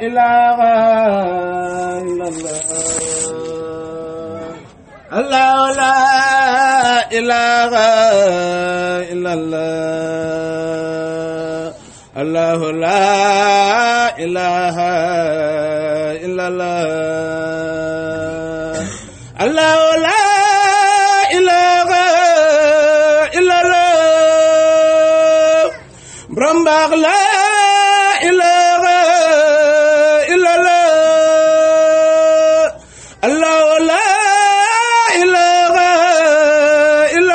إله إلا الله الله لا إله إلا الله الله لا إله إلا الله الله لا إله إلا الله برمباغ لا إله إلا الله الله لا إله إلا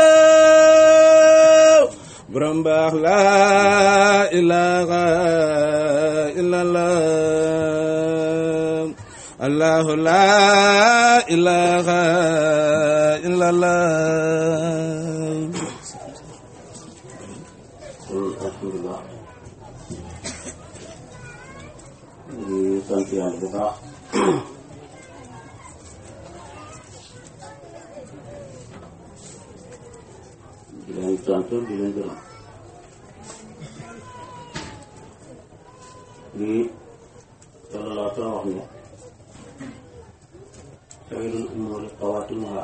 الله برمباغ لا إله إلا الله الله لا إله إلا الله alhamdulilah di sant yàlla bu baax di leen sant di leen gërëm lii sallallahu alayhi wa sallam wax ne xayrul umuri xawaatimuha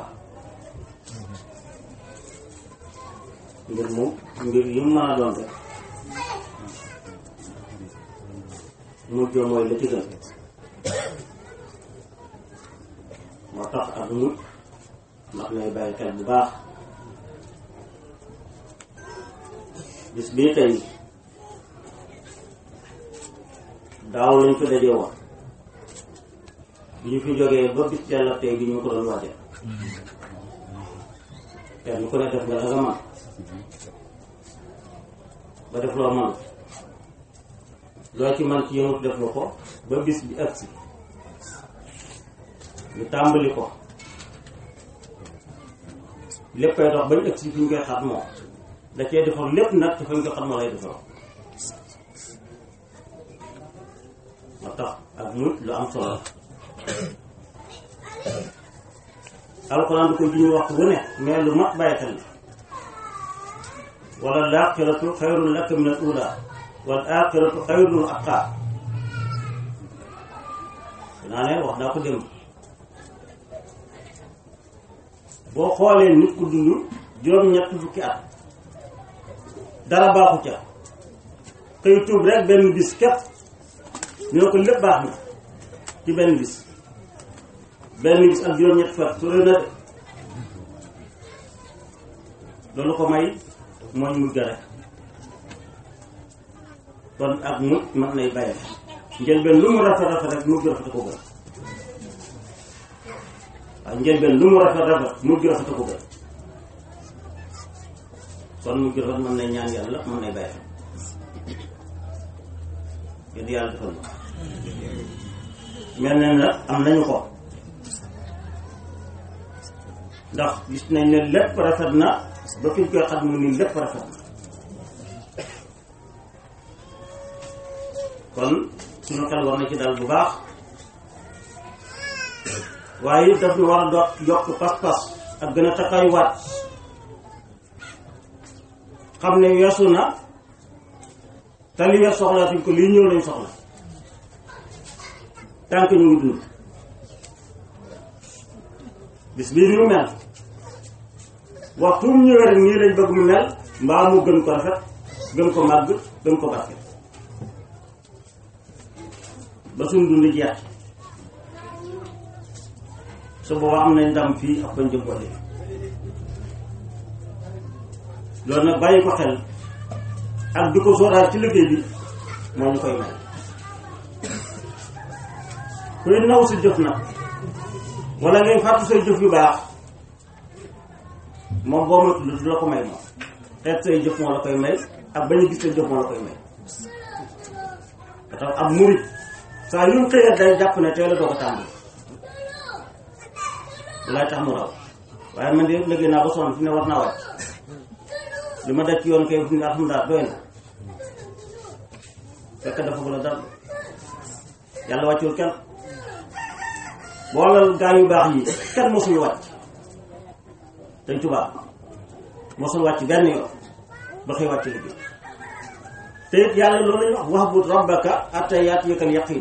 mbir moom mbir yi mu mën a doon rek mujj mooy la ci gën moo tax ak mujj ndax nay bàyyi xel bu baax bis bii tey daaw lañ ko dajee woon bi ñu fi jógee ba bis yàlla tey bi ñu ko doon waajal kenn ku ne def nga la nga man ba def loo man loo ci man ci yëngut def nga ko ba bis bi agsi ñu tàmbali ko léppay dox bañ agsi fi ñu koy xat moo da cee defar lépp nag te fañ koy xat moo lay defar moo tax ak mut lu am solo alxuraan du ko ji ñu wax wu ne mais lu mat bàyyi xel la wala laaxiratu xayrun laka min al ula wal aaxiratu xayrun wa abqaa naa ne wax naa ko démb boo xoolee nit ku dund juróom-ñett fukki at dara baaxu ca xëy tuub rek benn bis képp ñu ne ko lépp baax na ci benn bis benn bis ak juróom-ñett fukki at su rëy na de loolu ko may mooy mujj rek kon ak mujj mën nay bàyyi njëlbeen lu mu rafet rafet rek mujj rafet ko gën waaw njëlbeen lu mu rafet rafet mujj rafet ko gën kon mujj rafet mën nay ñaan yàlla mën nay bàyyi yéen yàlla defal na mel na nag am nañu ko ndax gis nañ ne lépp rafet na ba fi ñu koy xam mu nii lépp rafet na kon suñu xel war na ci dal bu baax waaye it daf ñu war a doot yokk pas-pas ak gën a takkayuwaat xam ne weesu na te li wees soxlaatuñ ko lii ñëw lañ soxla tànk ñu ngi dund bis bii ni mu mel waxtu mu ñëwee rek nii lañ bëgg mu mel mbaa mu gën ko rafet gën ko màgg gën ko barke ba suñ dund jeex su boobaa am nañ ndam fii ak bañ jëm ko loolu nag bàyyi ko xel ak di ko sóoraal ci liggéey bi moo ñu koy may kuy naw si jëf nag wala ngay fàttu say jëf yu baax moom boo matul du la ko may moom xeet say jëf moo la koy may ak bañ a gis say jëf moo la koy may tax ab murit saa yu mu xëyee day jàpp ne teel a doo ko tàmbali lay tax mu raw waaye man de liggéey naa ba sonn fi ne war naa wàcc li ma daj ci yoon kay fi ne alhamdulilah doy na fekk dafa ko la dal yàlla wàccul kenn boolal gaa yu baax yi kenn mosul wàcc dañ tubaab mosul wàcc benn yoon ba xëy wàcc liggéey te it yàlla loolu lañu wax wa'bud rabbaka hatta ya'tiyakal yaqin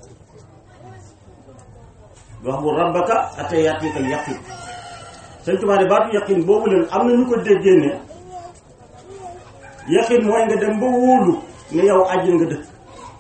wa'bud rabbaka hatta ya'tiyakal yaqin sëñ Tuubaa de baatu yaqin boobu leen am na ñu ko déggee ne yaqin mooy nga dem ba wóolu ne yow àjjana nga dëkk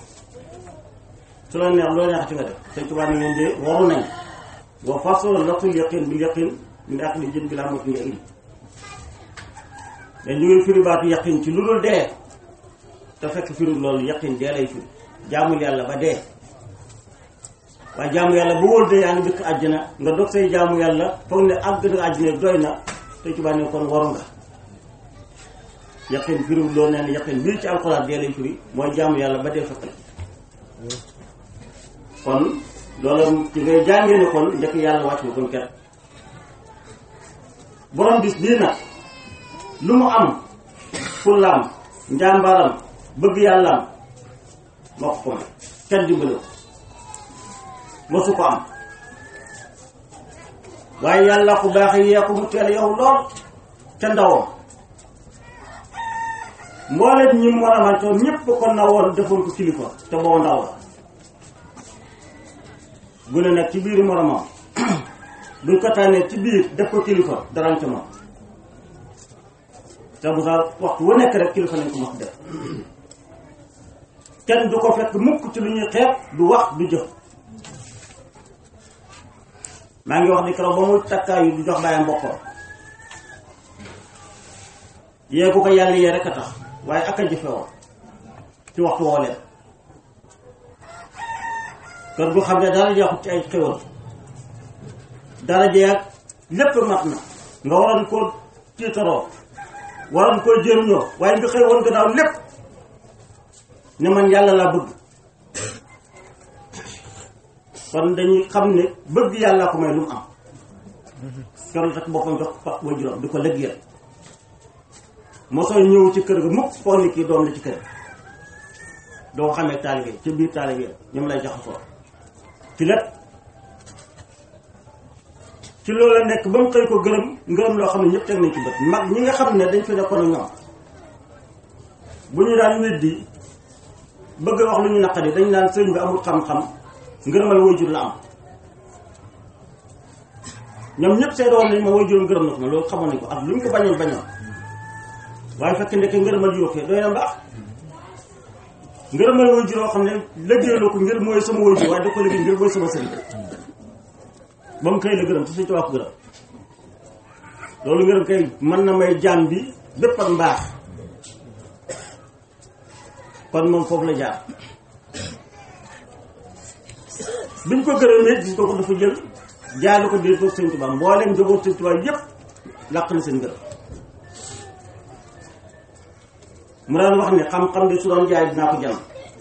su la neex loo neexati nga def sëñ Tuubaa ne ngeen de waru nañ wa fasoo laftul yaqin bil yaqin min aqli jën bi laa mot nga il mais ñu ngi firi baatu yaqin ci lu dul dee te fekk firi loolu yaqin dee lay firi jaamul yàlla ba dee waaye jaamu yàlla ba wóor de yaa ngi dëkk àjjana nga dog say jaamu yàlla foog ne àgg na àjjana doy na te ci bànnee kon waru nga yaqin firiwul loolu nee na yaqin bii ci alxuraan dee lay firi mooy jaamu yàlla ba dee fekk la kon loolu ci ngay jàngee ne kon njëkk yàlla wàcc na kon ket borom bis bii nag lu mu am fullaam njàmbaram bëgg yàllaam moo ko ko may kenn dimbale ko mosu ko am waaye yàlla ku baax yee ko mu teel yow lool ca ndawam mbooleem ñi mu war a mantoon ñépp ko nawoon defoon ko kilifa te boo ndaw la gune nag ci biir moromam buñ ko tànnee ci biir def ko kilifa darañ ca moom te bu sax waxtu wu nekk rek kilifa nañ ko mos def kenn du ko fekk mukk ci lu ñuy xeeb du wax du jëf maa ngi wax ni keroog ba muy takkaayu du jox bàyyam boppam yee ku ko yàlla yee rek a tax waaye ak a jëfe woon ci waxtu woo leen kër gu xam ne dara jeexut ci ay xéwal dara jeex lépp mat na nga waroon koo tiitaroo waroon koo jëriñoo waaye nga xëy woon gannaaw lépp ne man yàlla laa bëgg kon dañuy xam ne bëgg yàlla ko may lu mu am keroog rek boppam jox fa waajuram di ko lëggeel mosoo ñëw ci kër ga mukk foog ni kii doom la ci kër doo ko xamee taalibe ci biir taalibe ñoom lay jaxasoo ci lépp ci loolu la nekk ba mu xëy ko gërëm ngërëm loo xam ne ñëpp teg nañ ci bët mag ñi nga xam ne dañ fi nekkoon ak ñoom bu ñu daan weddi bëgg wax lu ñu naqari dañ naan sëriñ bi amul xam-xam ngërëmal waajur la am ñoom ñëpp seedoon nañ ma waajur ngërëm na ko ma loolu xamoon nañ ko ak lu ñu ko bañoon bañoon waaye fekk ndeke ngërëmal yokkee doy na mbaax ngërëmal waajur yoo xam ne liggéeyaloo ko ngir mooy sama waajur waaye da ko liggéey ngir mooy sama sëriñ ba mu koy la gërëm te suñ tubaab ko gërëm loolu ngërëm kay mën na may jaam bi bépp ak mbaax kon moom foofu la jaar biñ ko gërëmee gis ko ko dafa jël jaay ko biir ko sëñ tubaab mbooleem njaboot sëñ tubaab yépp làq na seen ngërëm mu daan wax ne xam-xam de su doon jaay dinaa ko jam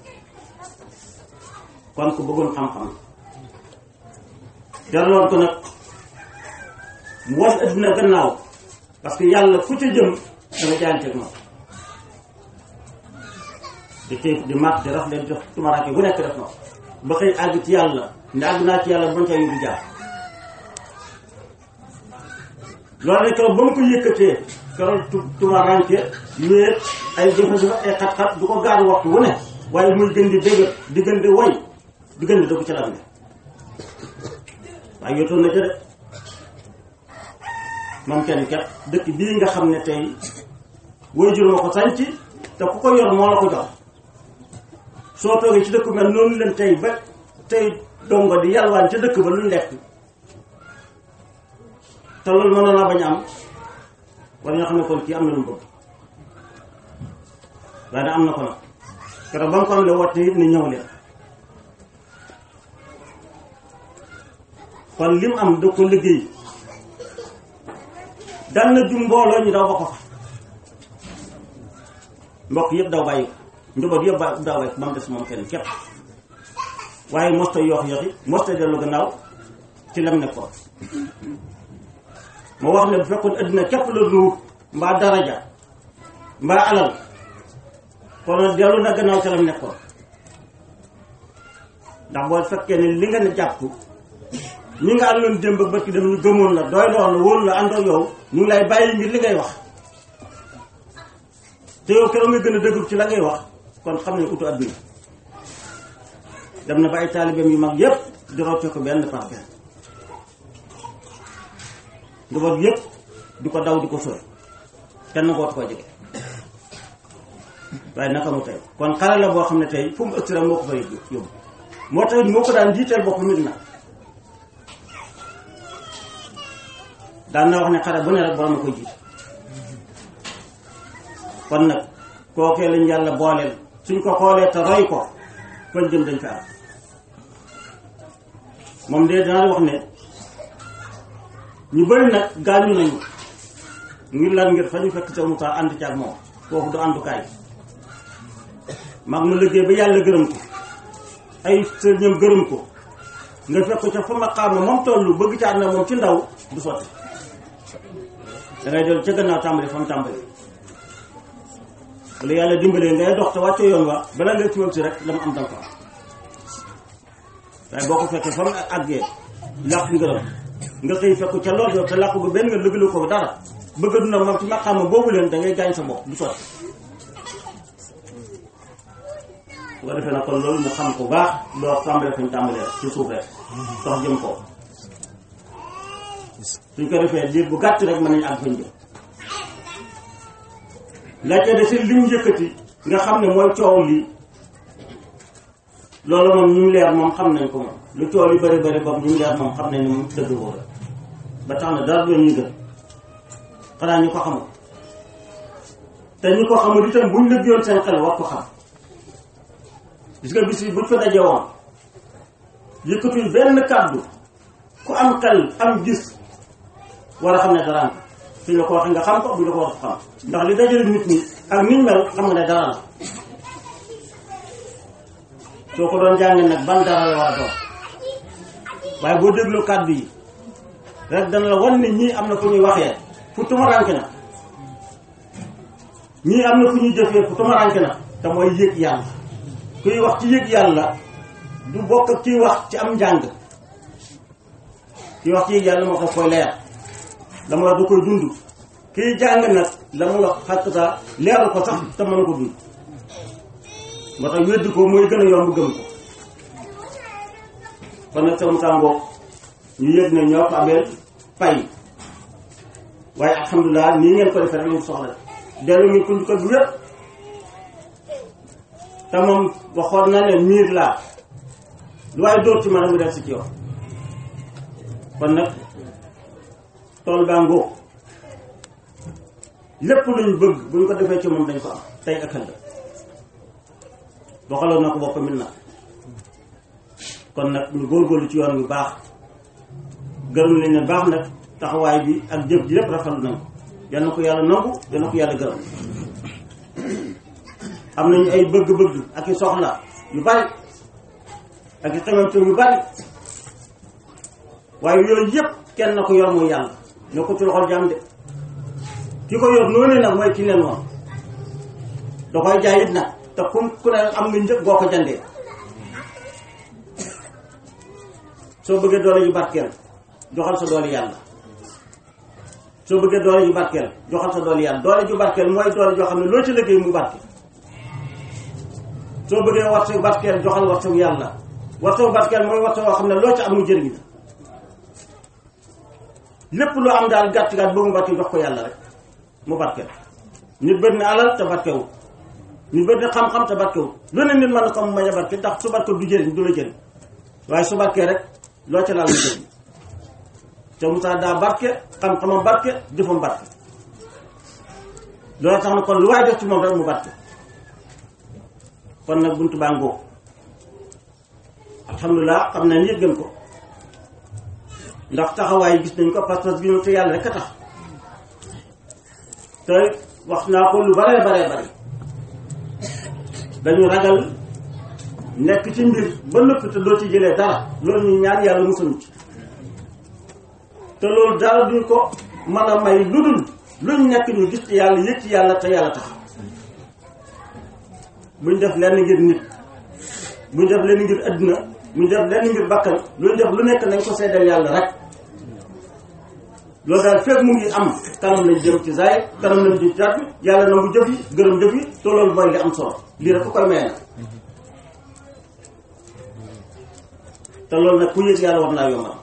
kon ku bëggoon xam-xam jarloon ko nag mu wan addina gannaaw parce que yàlla fu ca jëm danga jaayanteeg moom di xiif di màtt di raf leen def tumaraake bu nekk def na ba xëy àgg ci yàlla ne àgg naa ci yàlla bañ ca yóbbu jaar loolu rek keroog ba mu ko yëkkatee keroog tu tumaraanke wéet ay jafe-jafe ay xat-xat du ko gaar waxtu wu ne waaye muy gën di dëgër di gën di woy di gën di dëgg ca la ne waaye yotoon na ca de moom kenn ket dëkk bii nga xam ne tey waajur ma ko sanc te ku ko yor moo la ko jox soo toogee ci dëkk mel noonu leen tey ba tey dongo di yalwaan ca dëkk ba luñ lekk te loolu mënoon naa bañ am war nga xam ne kon kii am na lu mu bëgg waaye da am na ko nag keroog ba mu ko am le woote it ne ñëw leen kon lim am da ko liggéey dal na jum mbooloo ñu daw ba ko fa mbokk yëpp daw bàyyi ko njaboot yëpp ba daw bàyyi ko ba mu des moom kenn képp waaye mosta yoox yoxi mosta dellu gannaaw ci lam nekkoon moo wax ne bu fekkoon addina képp la nuut mbaa daraja mbaa alal kon dellu na gannaaw ci lam nekkoon ndax boo fekkee ne li nga ne jàpp ñi nga àndoon démb ak barki dem ñu gëmoon la doy lool la wóolu la àndoo yow ñu ngi lay bàyyi ngir li ngay wax te yow keroog nga gën a dëggu ci la ngay wax kon xam ne utu adduna dem na ba ay taalibeem yu mag yépp di rocce ko benn par benn njaboot yépp di ko daw di ko sori kenn gootu ko jege waaye naka mu tey kon xale la boo xam ne tey fu mu ëgsi rek moo ko fa yóbbu moo tax moo ko daan jiiteel boppam nit na daan na wax ne xare bu ne rek borom a koy jiite kon nag kookee lañ yàlla booleel suñ ko xoolee te roy ko fañ jëm dañ fa am moom de dinaa wax ne ñu bëri nag gaañu nañu ngir lan ngir fa ñu fekk sa Moussa ànd ci ak moom foofu du àndukaay mag mu liggéey ba yàlla gërëm ko ay sëriñam gërëm ko nga fekk ca fa ma xaam moom tollu bëgg ca ànd na moom ci ndaw du sotti dangay dellu ca gannaaw tàmbali fa mu tàmbali wala yàlla dimbalee ngay dox te wàcce yoon wa bala nga ci si rek la mu am danga ko am waaye boo ko fekkee fa mu àggee làq ngërëm nga xëy fekk ca lool yow te làq gu benn nga lëgale ko dara bëgg duna moom ci maqaama boobu leen da ngay gaañ sa bopp du sotti su ko defee nag kon loolu mu xam ko baax doo tàmbalee fañ tàmbalee ci suuf rek dox jëm ko suñ ko defee diir bu gàtt rek mën nañu àgg fañ jëm la ca de seen lim yëkkati nga xam ne mooy coow lii loolu moom ñu leer moom xam nañ ko moom lu coow li bëri bëri bopp ñu leer moom xam nañ ne moom dëgg woo la ba tax na dara doon ñu gën xanaa ñu ko xamul te ñu ko xamul itam buñ lëggoon seen xel war ko xam gis nga bis yi buñ fa daje woon yëkkatuñ benn kàddu ku am xel am gis war a xam ne dara am suñ la ko waxee nga xam ko buñ la ko wax xam ndax li dajale nit ñi ak niñ mel xam nga ne dara la soo ko doon jàngee nag ban dara la war a doon waaye boo déglu kàddu yi rek dana la wan ne ñii am na fu ñuy waxee fu tumaranke na ñii am na fu ñuy jëfee fu tumaranke na te mooy yëg yàlla kuy wax ci yëg yàlla du bokk ak kiy wax ci am njàng kiy wax ci yëg yàlla moo ko koy leer la mu wax da koy dund kiy jàng nag la mu wax xàq sa leeral ko sax te mën ko dund moo tax weddi ko mooy gën a yomb gëm ko kon nag sama tàngoo ñu yëg ne ñoo ko ameel pay waaye alhamdulilah nii ngeen ko defee rek lañu soxla dellu ngi ko njukkal bu wér te moom waxoon na ne miir laa lu waaye dóor ci man mu def si ci yow kon nag tool baa ngóog lépp luñ bëgg buñ ko defee ci moom dañ ko am tey ak ëllëg doxaloon na ko boppam it nag kon nag ñu góorgóorlu ci yoon bu baax gërëm nañ ne baax nag taxawaay bi ak jëf ji lépp rafetlu nañ ko yal na ko yàlla nangu yal na ko yàlla gërëm am nañu ay bëgg-bëgg ak i soxla yu bari ak i xamante yu bari waaye yooyu yëpp kenn na ko yor mooy yàlla ñoo ko ci loxol jaam de ki ko yor noonu nag mooy ki leen woon da koy jaay it nag te ku ku ne am nga njëg boo ko jandee soo bëggee doole ju barkeel joxal sa doole yàlla soo bëggee doole ju barkeel joxal sa doole yàlla doole ju barkeel mooy doole joo xam ne loo ci liggéey mu barkeel soo bëggee warteeg barkeel joxal warteeg yàlla warteeg barkeel mooy warteeg woo xam ne loo ci am mu jëriñ la lépp loo am daal gàtt gàtt bëgg mu barkeel jox ko yàlla rek mu barkeel nit bëri na alal te barkewul nit bëri na xam-xam te barkewul lu ne nit mën na ko mu mañ a barkeel ndax su barkeel du jëriñ du la jëriñ waaye su barkee rek loo ca laal mu jëriñ te Moussa daa barke xam-xamam barke jëfam barke loolu tax na kon lu waay def ci moom rek mu barke kon nag buntu baa ngóog alhamdulilah xam nañ yëg gën ko ndax taxawaay gis nañ ko parce que ñu te yàlla rek a tax te wax naa ko lu bare bare bare dañu ragal nekk ci mbir ba nëpp te doo ci jëlee dara loolu ñu ñaan yàlla musuñu ci te loolu dara duñ ko mën a may lu dul luñ nekk ñu gis ci yàlla yëg ci yàlla te yàlla tax buñ def lenn ngir nit buñ def lenn ngir adduna buñ def lenn ngir bakkan luñ def lu nekk nañ ko seddal yàlla rek loolu daal fekk mu ngi am kanam lañ jëm ci zaay kanam lañ jëm ci taat bi yàlla nangu jëf yi gërëm jëf yi te loolu mooy li am solo lii rek ku koy maye nag te loolu nag ku yëg yàlla war naa yombal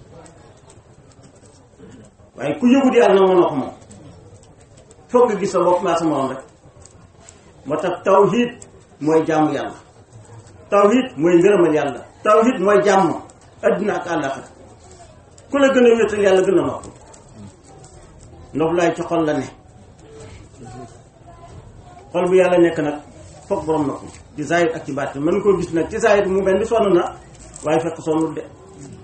waaye ku yëgut yàlla nag mënoo ko moom foog nga gis sa bopp maa sa morom rek moo tax tawhid mooy jaamu yàlla tawhid mooy ngërëmal yàlla tawhid mooy jàmm addina ak àllaxira ku la gën a wéetal yàlla gën a nopp ndox laay ci xol la ne xol bu yàlla nekk nag foog borom nopp ci zaahir ak ci baatin mën nga koo gis nag ci zaahir mu mel ni sonn na waaye fekk sonnul de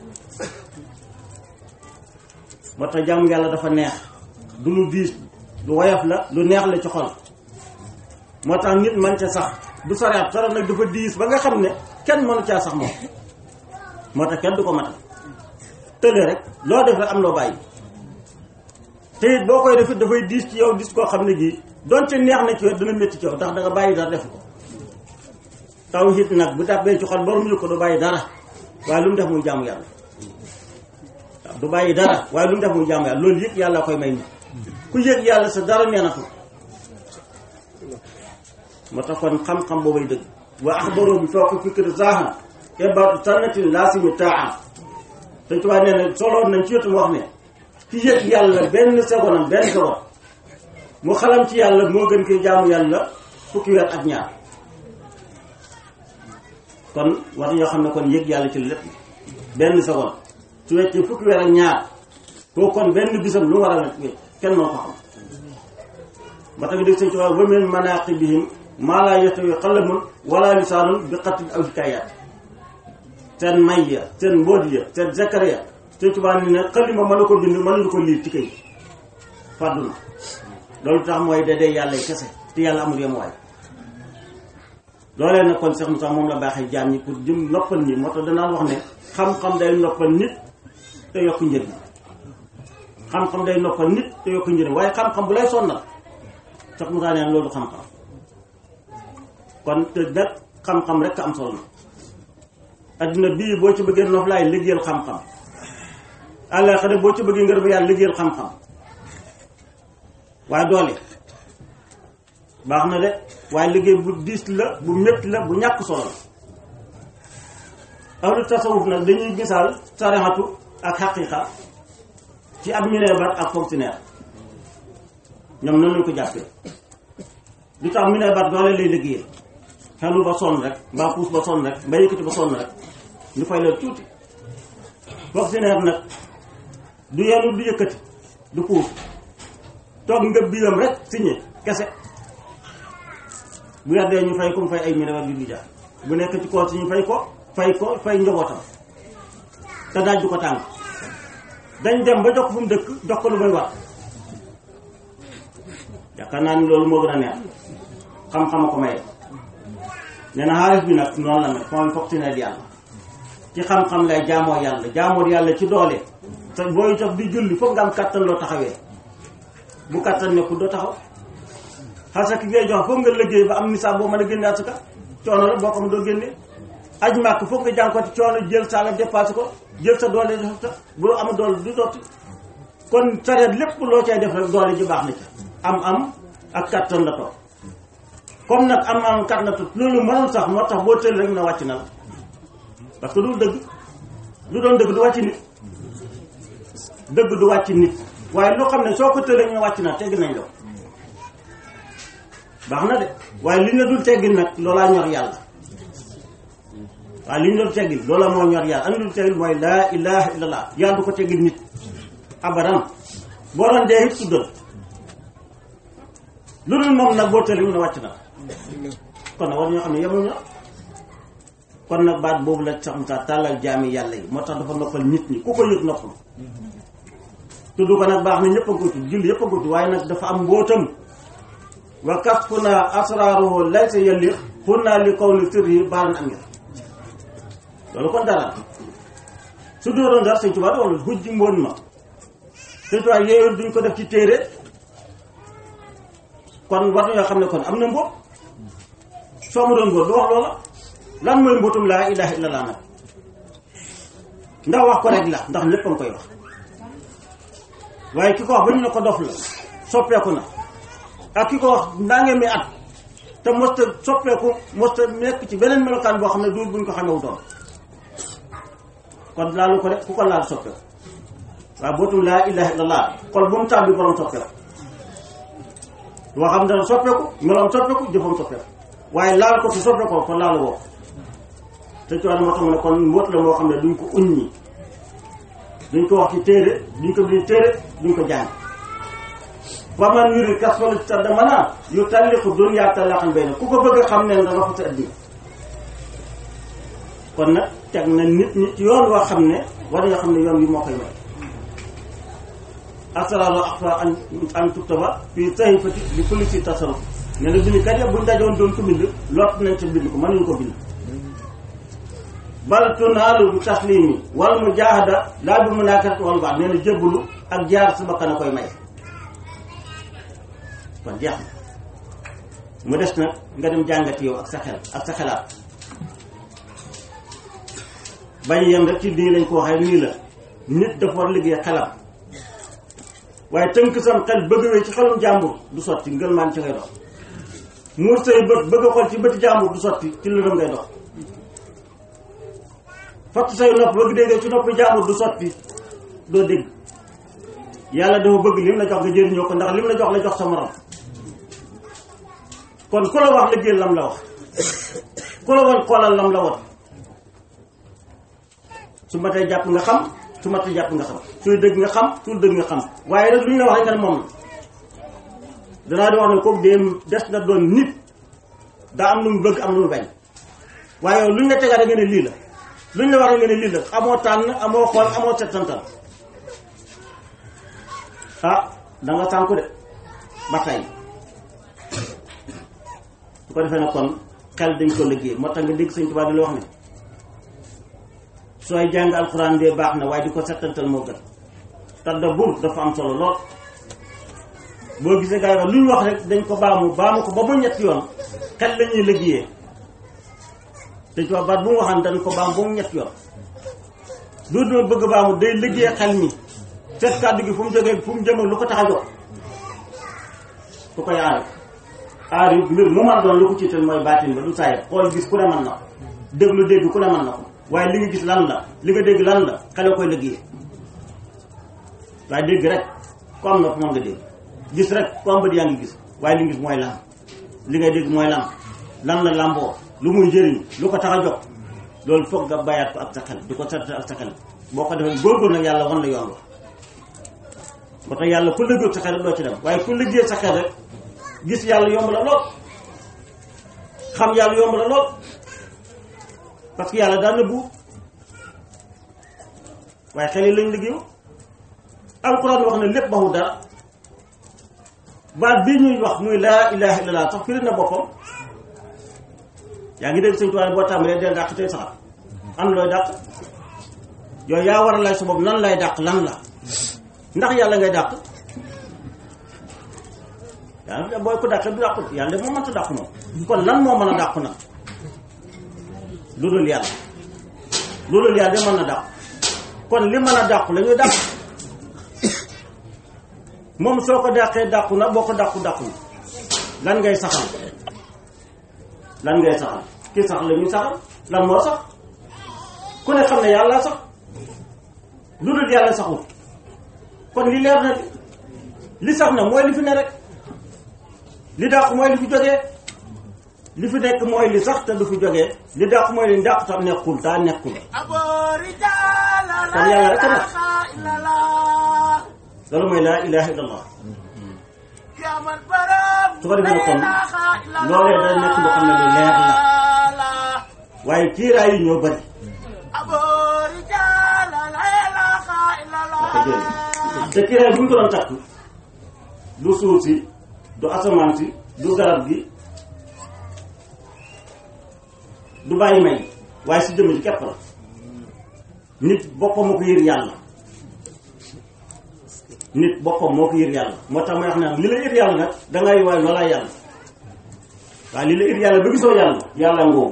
moo tax jaamu yàlla dafa neex du lu diis lu woyof la lu neex la ci xol moo tax nit man ca sax du saraat saraat nag dafa diis ba nga xam ne kenn mënu caa sax moom moo tax kenn du ko matal tële rek loo def rek am loo bàyyi te it boo koy def it dafay diis ci yow dis koo xam ne gii donte neex na ci yow dana métti ci yow ndax da nga bàyyi dara def ko tawhid nag bu tàbbee ci xol borom yëg ko du bàyyi dara waaye lu mu def muy jaamu yàlla waaw du bàyyi dara waaye lu mu def muy jaamu yàlla loolu yëg yàlla koy may nit ku yëg yàlla sa dara neenatu moo tax kon xam-xam boobay dëgg wa axbaroo bi fooq fikri zaahan ebaatu sannatin laasimi taa te tubaab nee na soloon nañ ci wetu mu wax ne ki yëg yàlla benn seconde benn seconde mu xalam ci yàlla moo gën koy jaamu yàlla fukki weer ak ñaar kon war ñoo xam ne kon yëg yàlla ci lépp benn seconde su weccee fukki weer ak ñaar koo kon benn bisam lu mu war a wecc kenn moo ko xam ba tax dégg sëñ tubaab wa min manaqibihim maa laa yastawi qalamun wala lisaanun bi xatin aw hikaayat seen may ya seen mbóot ya seen zakar ya sëñ tubaab ni ne xalima mën na ko bind mënuñu ko liir ci kay fàddu na loolu tax mooy da dee yàlla kese te yàlla amul yem waay loolee nag kon Cheikh Moussa moom la baaxee jaam ñi pour jëm noppal ñi moo tax danaa wax ne xam-xam day noppal nit te yokk njëriñ xam-xam day noppal nit te yokk njëriñ waaye xam-xam bu lay sonnal Cheikh Moussa neen loolu xam-xam kon te nag xam-xam rek am solo na adduna bii boo ci bëggee nof laay liggéeyal xam-xam àllaaxira boo ci bëggee ngërëm yàlla liggéeyal xam-xam waaye doole baax na de waaye liggéey bu diis la bu métti la bu ñàkk solo la ahlu tasawuf nag dañuy misaal sarixatu ak xaqiqa ci ab mineebar ak fonctionnaire ñoom noonu lañ ko jàppee lu tax mineebar doole lay liggéeyal xelu ba sonn rek mbaa puus ba sonn rek mbaa yëkkati ba sonn rek ñu fay leen tuuti fonctionnaire nag du yenu du yëkkati du puus toog nga biiram rek signé kese bu yàddee ñu fay ko mu fay ay mineebar yu du jaar bu nekk ci kool si ñu fay ko fay ko fay njabootam te daaj du ko tàng dañ dem ba jox ko fu mu dëkk jox ko lu may wax yaakaar naa ni loolu moo gën a neex xam-xam a ko maye nee na xaalis bi nag noonu la nag mooy fonctionnaire yàlla ci xam-xam lay jaamoo yàlla jaamoo yàlla ci doole te booy tax di julli foog nga am kàttan loo taxawee bu kàttan nekkul doo taxaw xasa ki ngay jox foog nga liggéey ba am nisaab boo mën a génne asaka coono la boo ko doo génne aj màkk foog nga jànkooti coono jël sa la dépassé ko jël sa doole def ta bu am doole du dotti kon sareet lépp loo cay def rek doole ji baax na ci am am ak kàttan la toog comme nag am am kàttan la toog loolu mënul sax moo tax boo tël rek na wàcc na la parce que du dëgg lu doon dëgg du wàcc nit dëgg du wàcc nit waaye loo xam ne soo ko tëlee ñu wàcc na tegg nañ la baax na de waaye li ñu la dul teggin nag loolaa ñor yàlla waaye li ñu la dul teggin loola moo ñor yàlla am dul teggin mooy laa ilaha illallah yàlla du ko teggin nit abadan boo doon dee it tuddal lu dul moom nag boo tëlee ñu ne wàcc na kon nag war ñoo xam ne yemuñu kon nag baat boobu la sax mu tàllal jaami yàlla yi moo tax dafa noppal nit ñi ku ko yëg noppal tudd ko nag baax na ñëpp a ko tudd julli yëpp a ko tudd waaye nag dafa am mbóotam wa kasfuna asraruhu laysa yalliq xunna li qawli sirri baaran amir loolu kon dara su doon dara sëñ Tuubaa wala hujji mboon ma sëñ Tuubaa yooyu duñ ko def ci téere kon war nañoo xam ne kon am na mbóot soo ma doon mbóot du wax loola lan mooy mbóotum laa ilaha illallah nag ndax wax ko rek la ndax lépp a nga koy wax waaye ki ko wax ba ñu ne ko dof la soppeeku na ak ki ko wax ndangee mi at te mosta soppeeku mosta nekk ci beneen melokaan boo xam ne duul buñ ko xamee wutoon kon laalu ko de ku ko laal soppeeku waaw bootum laa ilaha illallah xol bu mu tàbbi borom soppeeku waxam dana soppeeku meloom soppeeku jëfam soppeeku waaye laal ko su soppeekoo kon laalu woo te ci wàllu moo tax mu ne kon mbóot la moo xam ne duñ ko uññi duñ ko wax ci téere duñ ko bind téere duñ ko jàng wa man yuri kasfal sadda mana yu talliqu dunya talaqan bayna ku ko bëgg a xam ne da nga fa sa addina kon nag teg na nit ñi ci yoon woo xam ne war nga xam ne yoon wi moo koy may asraaru axfa an an tuktaba fii sahifati bi kulli si tasarruf ne na bindkat ya buñ dajoon doon ko bind lott nañ ca bind ko mënuñ ko bind bal tunaalu bi taslimi wal mujahada laa bi munaakat wal baax nee na jébbalu ak jaar sa bakkan a koy may kon jeex na mu des nag nga dem jàngati yow ak sa xel ak sa xelaat bañ yem rek ci nii lañ ko waxee nii la nit dafa war liggéey xelam waaye tënk sam xel bëgg wee ci xelum jàmbur du sotti ngël maan ci ngay dox muur say bët bëgg a xool ci bëti jàmbur du sotti ci lëndëm ngay dox fatt say nopp bëgg déggee ci noppi jàmbur du sotti doo dégg yàlla dafa bëgg lim la jox nga jëriñoo ko ndax lim la jox la jox sa morom kon ku la wax liggéey lam la wax ku la woon xoolal lam la woon su ma tey jàpp nga xam su ma tey jàpp nga xam suy dëgg nga xam suy dëgg nga xam waaye nag lu ñu la wax rek nga ne moom la danaa di wax ne kooku dee des na doon nit daa am lu mu bëgg am lu mu bañ waaye yow lu ñu la tegaat nga ne lii la lu ñu la wax nga ne lii la amoo tànn amoo xool amoo settantal ah da nga sànku de ba tey su ko defee nag kon xel dañ ko liggéey moo tax nga dégg sëñ Tuubaa di la wax ne sooy jàng alxuraan bee baax na waaye di ko settantal moo gën tadabbur dafa am solo lool boo gisee gars yi wax lu ñu wax rek dañ ko baamu baamu ko ba mu ñetti yoon xel la ñuy liggéeyee te ci wax baat bu mu waxaan dañ ko baam ba mu ñetti yoon du doon bëgg baamu day liggéey xel mi seet kàddu gi fu mu jógee fu mu jëm lu ko tax a jóg ku koy aar aar yi mbir mu mën doon lu ko ciital mooy baatin ba du saye xool gis ku ne mën na ko déglu dégg ku ne mën na ko waaye li nga gis lan la li nga dégg lan la xale koy liggéey waaye dégg rek ku am nopp moom nga dégg gis rek ku am bët yaa ngi gis waaye li nga gis mooy lan li nga dégg mooy lan lan la làmboo lu muy jëriñ lu ko tax a jóg loolu foog nga bàyyaat ko ak sa xel di ko seet ak sa xel boo ko defee góorgóor nag yàlla wan la yoon wa moo tax yàlla ku liggéey sa xel rek doo ci dem waaye ku liggéey sa xel rek gis yàlla yomb la lool xam yàlla yomb la lool parce que yàlla daan na buur waaye xel yi lañ liggéeyu alxuraan wax na lépp baxu dara baat bii ñuy wax muy laa ilaha illallah sax firi na boppam yaa ngi dégg sëñ tubaab boo tàmbalee dee dàq tey saxat am looy dàq yooyu yaa war a lay sa bopp nan lay dàq lan la ndax yàlla ngay dàq yàlla booy ko dàqee du dàqu yàlla moo mënta dàq moom kon lan moo mën a dàqu nag lu dul yàlla lu dul yàlla de mën na dàqu kon li mën a dàqu la ñuy dàq moom soo ko dàqee dàqu na boo ko dàqu dàqu na lan ngay saxal lan ngay saxal ki sax la ñuy saxal lan moo sax ku ne xam ne yàlla sax lu dul yàlla saxul kon li leer na li sax na mooy li fi ne rek li dàq mooy li fi jógee li fi nekk mooy li sax te du fi jógee li dàq mooy li dàq tam nekkul taa nekkul kon yàlla rek a nekk loolu mooy laa ilaha illallah su ko defee kon loolee day nekk loo xam ne lu leer la waaye kiiraay yi ñoo bëri te kiiraay bu ñu ko doon takk du suuf si du asamaan si du garab gi du bàyyi may waaye si jëmm ji képp la nit boppam moo ko yër yàlla nit boppam moo ko yër yàlla moo tax may wax naan li la yër yàlla nag dangay waay loolaa yàlla waaye li la yër yàlla ba gisoo yàlla yàlla ngoogu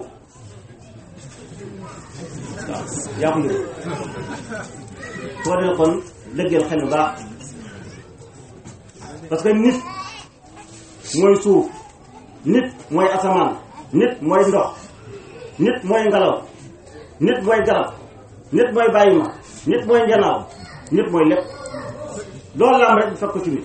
waaw yaa ko yër soo dee kon lëggeel xel bu baax parce que nit mooy suuf nit mooy asamaan nit mooy ndox nit mooy ngelaw nit mooy garab nit mooy bàyyi ma nit mooy njanaaw nit mooy lépp loolu la am rek fekk ko ci nit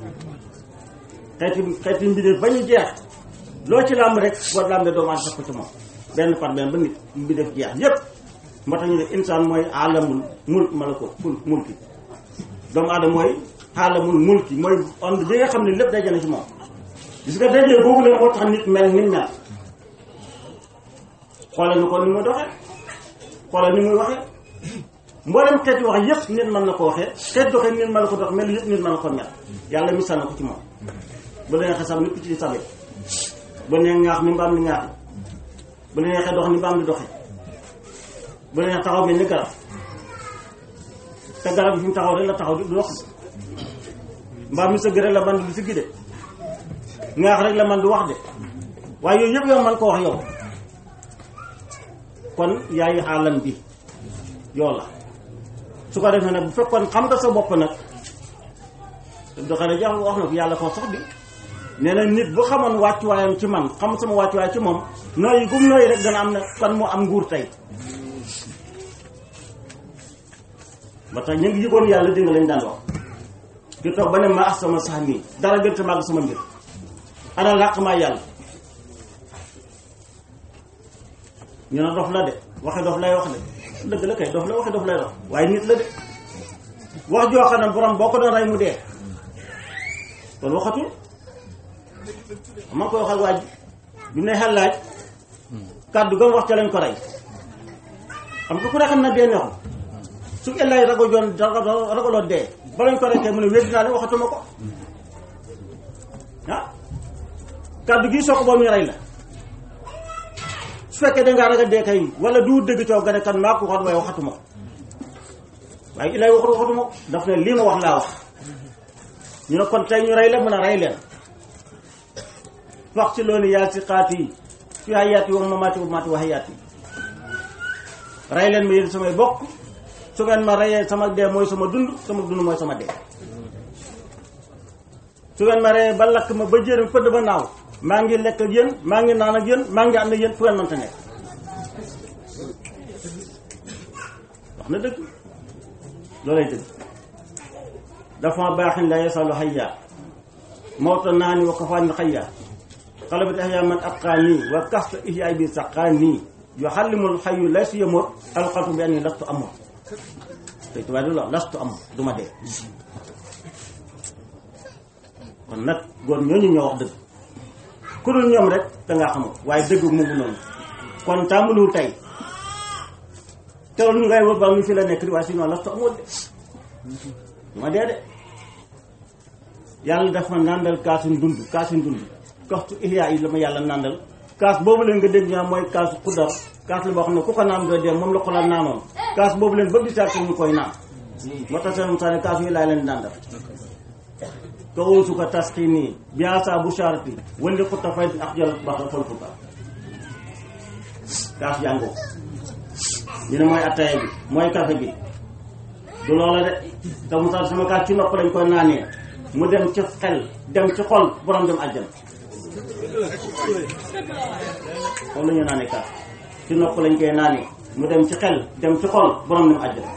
xeeti xeeti mbindeef ba ñu jeex loo ci làmb rek boo làmbee doomu aadama fekk ko ci moom benn par benn ba nit mbindeef jeex yépp moo tax ñu ne insaan mooy alamul mulk malako kul mulki doomu aadama mooy alamul mulki mooy ond bi nga xam ne lépp daje na ci moom gis nga dajee boobu leen moo tax nit mel ni mel xoolal ni ko ni muy doxee xoolal ni muy waxee mboolem xeeti wax yépp nit mën na ko waxee xeet doxee nit mën na ko dox mel yépp nit mën na ko mel yàlla misaal na ko ci moom bu la neexee sab ni ku ci sabe bu la neexee ŋaax ni mbaam ni ŋaax bu la neexee dox ni mbaam di doxee bu la neexee taxaw mel ni garab te garab bi fi mu taxaw rek la taxaw di du dox mbaam mi sëgg rek la man du siggi de ŋaax rek la man du wax de waaye yooyu yëpp yow man ko wax yow kon yaay xaalam bi yow la su ko defee nag bu fekkoon xam nga sa bopp nag doxale jax wax na ko yàlla ko sax bi nee na nit bu xamoon wàccuwaayam ci man xam sama wàccuwaay ci moom nooyi gum nooyi rek dana am na kan moo am nguur tey ba tax ñu ngi yëgoon yàlla dégg nga lañ daan wax ki toog ba ne ma ax sama sax nii dara gën te màgg sama mbir ana làq maa yàlla ñu ne dof la de waxe dof lay wax de dëgg la kay dof la waxe dof lay wax waaye nit la de wax joo xam ne borom boo ko doon rey mu dee kon waxatul ma koy wax ak waaj bi ne xel laaj kàddu gam wax ca lañ ko rey xam nga ku ne xam na dee neexul su ellay rago joon ragaloon dee ba lañ ko rey kay mu ne wéddi naa leen waxatuma ko ah kàddu gi soo ko boobu ñu rey la su fekkee dangaa ragal dee kay wala du dëgg coow nga ne kan maa ko waxoon waaye waxatuma ko waaye ilay waxatu waxatuma ko daf ne lii ma wax laa wax ñu ne kon tey ñu rey la mën a rey leen wax ci loolu yaa si xaat yi fi hayaat yi wa mamaati wa mamaati wa hayaat yi rey leen ma yéen samay bokk su ngeen ma reyee sama dee mooy sama dund sama dund mooy sama dee su ngeen ma reyee ba lakk ma ba jëriñ pëdd ba naaw maa ngi lekk ak yéen maa ngi naan ak yéen maa ngi ànd ak yéen fu ngeen mënta nekk wax na dëgg loolay dëgg dafa baaxin la yasalu hayya mawta naani wa kafaani xayya xalabat ihya man atqaani wa kasta ihyaay bi saqaani yuxallimul xayu laysu yamut alxatu bi anni lastu amut te tubaab di la lastu amut du ma dee kon nag góor ñooñu ñoo wax dëgg ku dul ñoom rek dangaa xamul waaye dëgg mu ngi noonu kon tàmbaliwul tey teewul ñu ngay wër ba ñu fi la nekk di waaye sinon lastu amut de du ma dee de yàlla dafa nàndal kaasu dund kaasu dund kastu ihyaa yi la ma yàlla nàndal kaas boobu leen nga dégg ñaa mooy kaasu xuddar kaas la boo xam ne ku ko naan doo dee moom la ko la naanoon kaas boobu leen ba bisaat ñu koy naan moo tax seen musaane kaas yi laay leen nàndal ka uusu ko tasxiini biasa bu sharati wali xutta fay ak jël baxa fol futa kaas jàngoo ñu ne mooy attaya bi mooy kafe bi du loola de te musaal sama kaas ci nopp lañ koy naanee mu dem ci xel dem ci xol borom dem àjjana xool la ñu naanee kaas ci nopp lañ koy naanee mu dem ci xel dem ci xol borom dem àjjana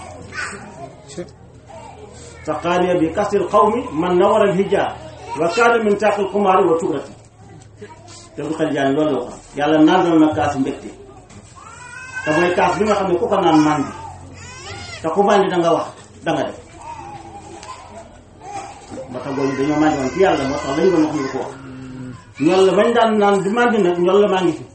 saqaaniya bi kastil xawmi man nawara al hijaa wa kaana min taqil xumaari wa tugrati te bu xel jaani loolu la waxoon yàlla naan na kaas mbégte te mooy kaas bi nga xam ne ku ko naan màndi te ku màndi da nga wax da nga def moo tax boobu dañoo màndi woon ci yàlla moo tax lañu doon wax ñu ko wax ñol la bañ daan naan di màndi nag ñol la maa ngi fi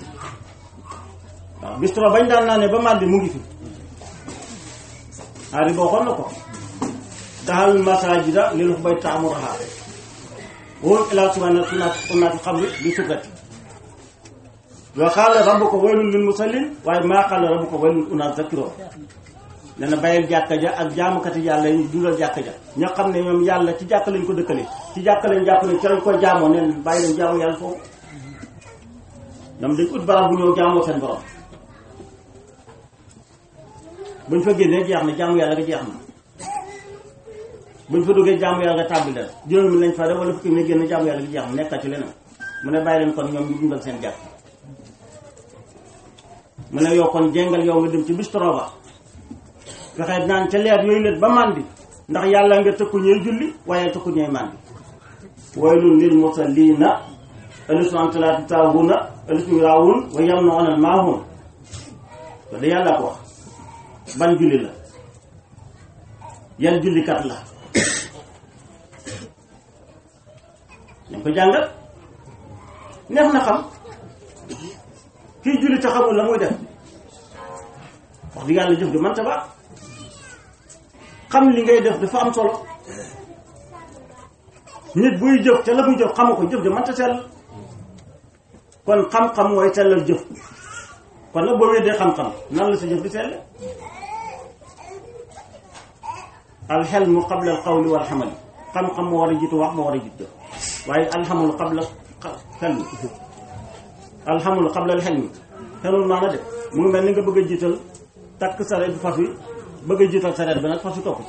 waaw bistro bañ daan naanee ba màndi mu ngi fi xaari boo xoon na ko daxal masajida lil xubay taamuraha wóor ilaa subhana sunaat unaati xamri bi sukrati wa qaala rabbuka waylun lil musallin waaye maa qaala rabbuka waylun unaat zakiro ne na bàyyil jàkka ja ak jaamukati yàlla yi dundal jàkka ja ña xam ne ñoom yàlla ci jàkka lañ ko dëkkale ci jàkka lañ jàpp ne ci lañ ko jaamoo neen bàyyi leen jaamu yàlla foofu ñoom dañ ut barab bu ñëw jaamoo seen borom buñ fa génnee jeex na jaamu yàlla ga jeex na buñ fa duggee jaamu yàlla nga tàbbi leen juróomi lañ fa def wala fukki mi génn jaamu yàlla gi jeex mu nekkat ci leneen mu ne bàyyi leen kon ñoom ñu dundal seen jàkk mu ne yow kon jéngal yow nga dem ci bistro ba fexe naan ca leer yooyu leen ba màndi ndax yàlla nga tëkku ñuy julli waaye tëkku ñuy màndi waylun lil musallina alladhina an salaati taahuna alladhina yuraawun wa yamna'una al-maa'un ko da yàlla ko wax ban julli la yan jullikat la dañ ko jàngal neex na xam kii julli te xamul la muy def wax di yàlla jëf di mënta baax xam li ngay def dafa am solo nit buy jëf te la muy jëf xamu ko jëf di mënta sell kon xam-xam mooy sellal jëf kon nag boo weddee xam-xam nan la sa jëf di sell alxelmu qabla al qawli wal xamali xam-xam moo war a jiitu wax moo war a jiitu jëf waaye alxamul qabla xelmi alxamul qabla al xelmi xelul maana de mu ngi mel ni nga bëgg a jiital takk sareet bi fas wi bëgg a jiital sareet bi nag fas wi topp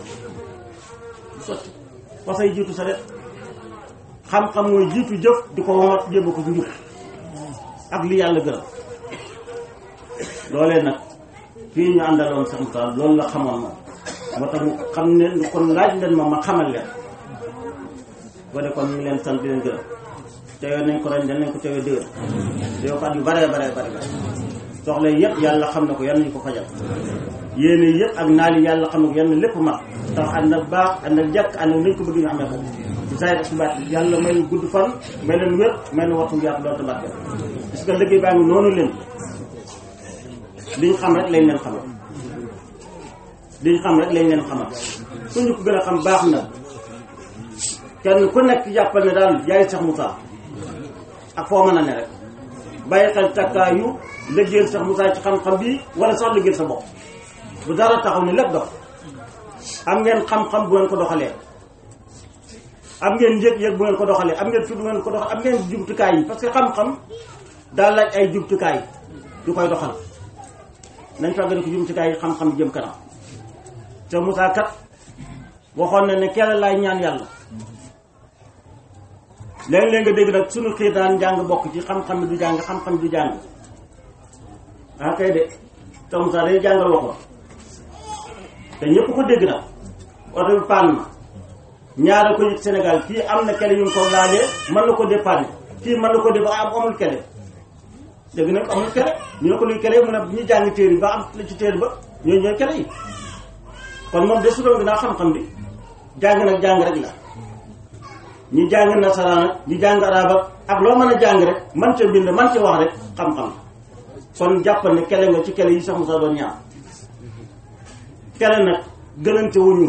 sotti fas ay jiitu sareet xam-xam mooy jiitu jëf di ko womat jéba ko ci njub ak li yàlla gërëm loolee nag fii ñu àndaloon sax Moussa loolu la xamoon moom moo tax mu xam ne kon laaj leen ma ma xamal leen boo de kon ñu ngi leen sant di leen gërëm teewee nañ ko ren dañ nañ ko teewee déwén teewee ko at yu bare bare bare soxla yëpp yàlla xam na ko yan nañu ko fajal yéene yëpp ak naali yàlla xam na ko yan na lépp mat tax ànd ak baax ànd ak jàkk ànd ak nañ ko bëgg ñu amee ko ci saa yi baat yàlla may gudd fan may leen wér may leen waxtu yaatu loolu tabaat parce que liggéey baa ngi noonu leen liñ xam rek lañ leen xamal liñ xam rek lañ leen xamal ku ñu ko gën a xam baax na kenn ku nekk jàppal ne daal yaay Cheikh Moussa ak foo mën a ne rek bàyyi xel takkaayu liggéeyal Cheikh Moussa ci xam-xam bi wala sax liggéeyal sa bopp bu dara taxaw ne lépp dox am ngeen xam-xam bu ngeen ko doxalee am ngeen yëg-yëg bu ngeen ko doxalee am ngeen fi bu ngeen ko doxalee am ngeen jumtukaay yi parce que xam-xam daa laaj ay jumtukaay yu koy doxal nañ fàggane ko jumtukaay yi xam-xam jëm kanam te Moussa kat waxoon na ne kenn laay ñaan yàlla léeg-léeg nga dégg nag suñu xiir daan jàng bokk ci xam-xam du jàng xam-xam du jàng ah kay de te Moussa day jàngal waxoon te ñëpp ko dégg nag oto bi paan ma ñaara ko yit Sénégal kii am na kele yu ko laalee mën na ko dépanner kii mën na ko def am amul kele dégg nag amul kele ñu ne ko luy kele mu ne ñu jàng téere yi ba am la ci téere ba ñooy ñooy kele yi kon moom de su doon dinaa xam-xam bi jàng nag jàng rek la ñi jàng nasaraan ñi jàng arab ak loo mën a jàng rek man ca bind man ca wax rek xam-xam kon jàppal ne kele nga ci kele yi sax Moussa doon ñaar kele nag gënante wuñu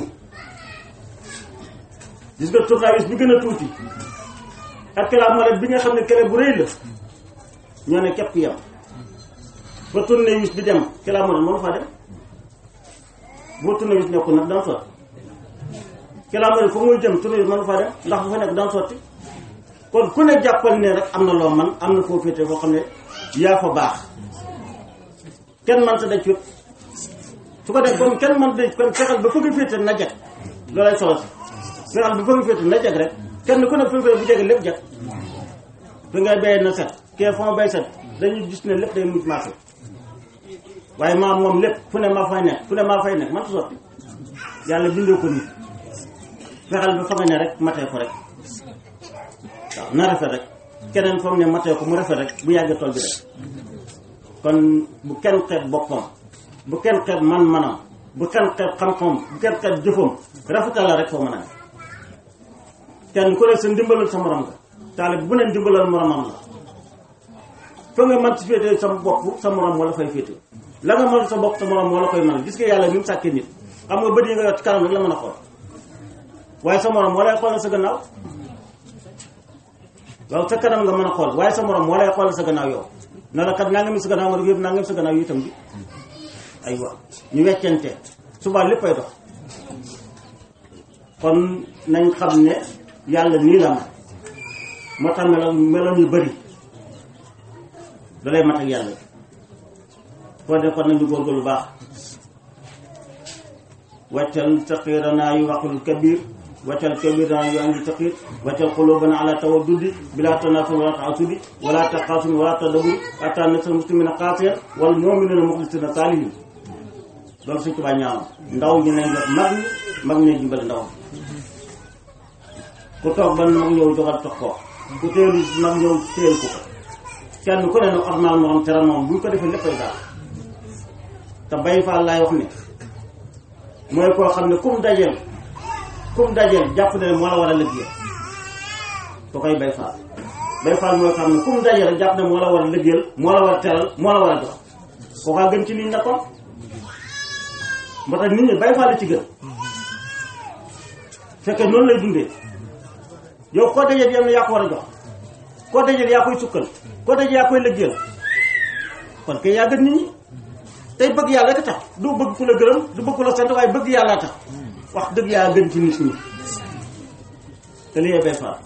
gis nga tournevis bi gën a tuuti ak kilomètre bi nga xam ne kele bu rëy la ñoo ne képp yam ba tournevis bi dem kilomètre mënu faa dem boo tournevis nekkul nag daan sotti kilomètre fa muy jëm tournevis mënu faa dem ndax bu fa nekk daan sotti kon ku ne jàppal ne rek am na loo man am na foo féete foo xam ne yaa fa baax kenn man sa daj fépp su ko def comme kenn man daj kon fexeel ba fa nga féete na jag loolay solo si fexeel ba fa nga féete na jag rek kenn ku ne fa nga féete bu jege lépp jag fi ngay béyee na set kee fa ma bay set dañuy gis ne lépp day mujj marché waaye maam moom lépp fu ne maa fay nekk fu ne maa fay nekk man sotti yàlla bindoo ko nit fexeel ba fa nga ne rek matee ko rek waaw na rafet rek keneen foog ne matee ko mu rafet rek bu yàggee tool bi rek kon bu kenn xeeb boppam bu kenn xeeb man-manam bu kenn xeeb xam-xamam bu kenn xeeb jëfam rafetal la rek foo mën a ne kenn ku ne sa ndimbalal sa morom nga taalib bu ne ndimbalal moromam la fa nga mën si féete sa bopp sa morom wala fay féete la nga mën sa bopp sa morom wala koy mën gis nga yàlla ni mu sàkkee nit xam nga bët yi nga yor ci kanam rek la mën a xool waaye sa morom wala xoolal sa gannaaw waaw sa kanam nga mën a xool waaye sa morom wala xoolal sa gannaaw yow na la kat nangami sa gannaaw nga def yëpp nangami sa gannaaw yi itam bi aywa ñu weccante suba léppay dox kon nañ xam ne yàlla nii la ma moo tax meloon meloon yu bëri da lay mat ak yàlla foo de kon nañu góorgóorlu baax waccal saqiranaa yu waqul kabir waccal kabirana yu angi taqir waccal qulubana ala tawaddudi bila tanafur wala taasudi wala taqasun wala tadabur ata nasal muslimina qaasiya wal mu'minina muxlisina saalihin loolu suñ tubaa ñaanam ndaw ñi nañ def mag ñi mag ñi dimbali ndaw ku toog ban mag ñëw joxal tox ko ku teelu mag ñëw teel ko kenn ku ne nag ormal moo xam teral moom buñ ko defee léppay daal te bay faal laay wax ne mooy koo xam ne kum dajeel kum dajeel jàpp ne moo la war a liggéey ko koy bay faal bay faal mooy xam ne kum dajeel jàpp ne moo la war a liggéeyal moo la war a teral moo la war a jox koo kaa gën ci nit ñi nekkoon moo tax nit ñi bay faal la ci gën fekkee noonu lay dundee yow koo dajeel yam ne yaa ko war a jox koo dajeel yaa koy sukkal koo dajeel yaa koy liggéeyal kon kay yaa gën nit ñi tey bëgg yàlla rek tax du bëgg ku la gërëm du bëgg ku la sant waaye bëgg yàlla tax wax dëgg yaa gën ci nit ñi te li bay faal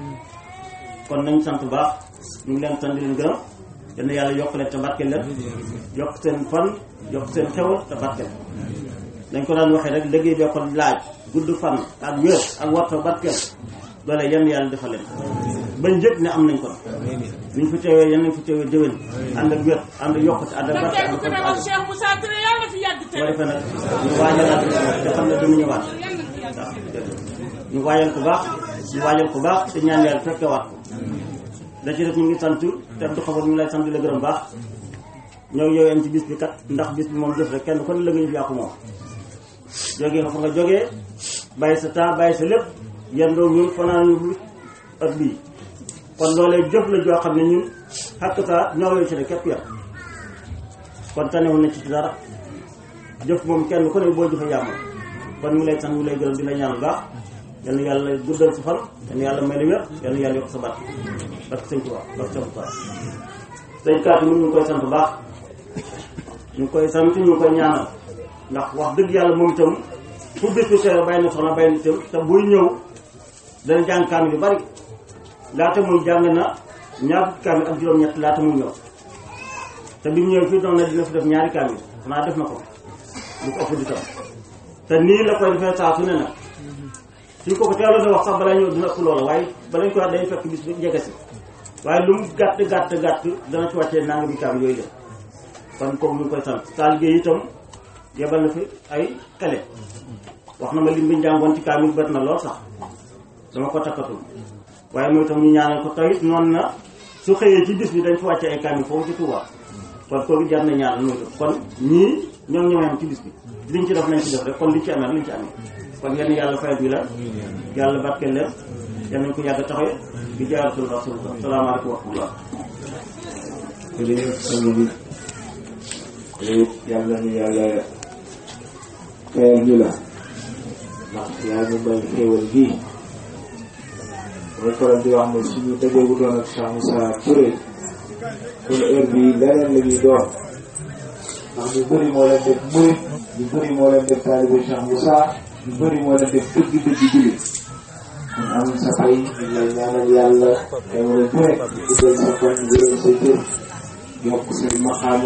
kon nañ sant baax ñu ngi leen sant di leen gërëm yal yàlla yokk leen te barkeel leen yokk seen fan yokk seen xewal te barkeel dañ ko daan waxee rek liggéey bee ko laaj gudd fan ak wér ak warta barkeel loole yenn yàlla defal leen bañ njëkk ne am nañ ko ñu fi teewee yenn nañ fi teewee déwén ànd ak wér ànd ak yokkute ànd ak barke ànd ak ne woon Cheikh Moussa Touré yàlla fi yàgg te boo defee nag ñu waajalaat te xam ne dina ñëwaat waaw ñu waajal ku baax ñu waajal ku baax te ñaan yàlla fekkewaat ko da ci def ñu ngi sant te du xabar ñu lay sant di la gërëm baax ñoo yow am ci bis bi kat ndax bis bi moom def rek kenn kon la nga yëf yaa ko moom jógee nga fa nga jógee bàyyi sa temps bàyyi sa lépp yendoo ñun fanaan ñu ak bii kon loolee jëf la joo xam ne ñun xakk saa ñoo yow ci rek képp yam kon tanewul na ci ci dara jëf moom kenn ku ne boo jëfee yàmmal kon ñu ngi lay sant ñu ngi lay gërëm di la ñaan bu baax yal na yàlla guddal sa fan yal na yàlla may la wér yal na yàlla yokk sa baat parce que sëñ Tuubaa parce que sëñ Tuubaa sëñ kaat yi ñu ngi koy sant bu baax ñu ngi koy sant ñu ngi koy ñaanal ndax wax dëgg yàlla moom itam fu bis bi seero bàyyi na soxna bàyyi na itam te buy ñëw dana jàng kaamil yu bari laata muy jàng na ñaar fukki kaamil ak juróom-ñett laata muy ñëw te bi mu ñëw fii doon na dina fi def ñaari kaamil xanaa def na ko lu ko ëpp di tam te nii la koy defee saa su ne nag suñ ko ko teeloon a wax sax balaa ñëw dina ëpp loola waaye balañ ko wax day fekk bis bi jege si waaye lu mu gàtt gàtt gàtt dana ci wàccee nanga bi kaamil yooyu def kon kooku ñu ngi koy sant saa liggéey itam yebal na fi ay xele wax na ma lim bi njàngoon ci kaamil bët na lool sax dama ko takkatul waaye mooy itam ñu ñaanal ko tawit noonu na su xëyee ci bis bi dañ fi wàcce ay kaamil foofu ci Touba kon kooku jar na ñaanal mooy itam kon ñii ñoom ñoo am ci bis bi liñ ci def nañ ci def rek kon liñ ci amee liñ ci amee kon yenn yàlla fayal bi la yàlla barkeel leen yal nañ ko yàgg taxawee di jaaratul rasulullah salaamaaleykum wa rahmatullah jërëjëf sang bi yàlla ñu yàlla fayal ñu la ndax yaa ñu may xéewal gii mooy faral di wax ne suñu dajeegu doon ak Cheikh Moussa Touré kon heure bi leneen la ñuy doon ndax ñu bëri moo leen def murit ñu bëri moo leen def taalibe Cheikh Moussa ñu bëri moo leen def dëgg dëgg jullit kon am sa fay ñu lay ñaanal yàlla xéewal bu rek guddal sa fan wéral sa jër yokk sa maqaam